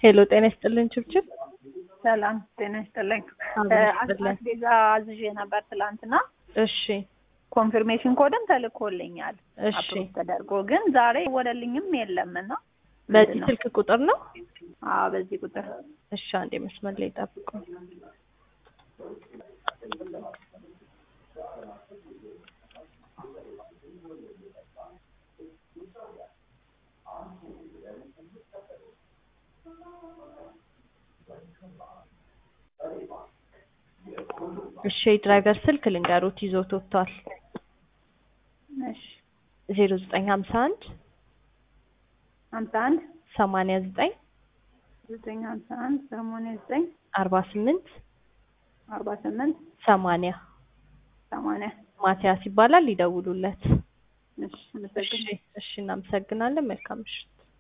ሄሎ ጤና ይስጥልን ችብችብ ሰላም ጤና ይስጥልኝ። አብሮ ይስጥልን። አስቤዛ አዝዤ ነበር ትላንትና። እሺ ኮንፊርሜሽን ኮድም ተልኮልኛል እሺ አፕሮቭ ተደርጎ ግን ዛሬ ወደልኝም የለም እና በዚህ ምንድን ነው? ስልክ ቁጥር ነው? አዎ በዚህ ቁጥር እሺ አንዴ መስመር ላይ ጠብቁ። እሺ የድራይቨር ስልክ ልንገሩት ይዞት ወጥቷል። እሺ ዜሮ ዘጠኝ ሀምሳ አንድ ሀምሳ አንድ ሰማንያ ዘጠኝ ዘጠኝ ሀምሳ አንድ ሰማንያ ዘጠኝ አርባ ስምንት አርባ ስምንት ሰማንያ ሰማንያ ማቲያስ ይባላል። ይደውሉለት። እሺ እሺ አመሰግናለሁ። እሺ እናመሰግናለን። መልካም ምሽት።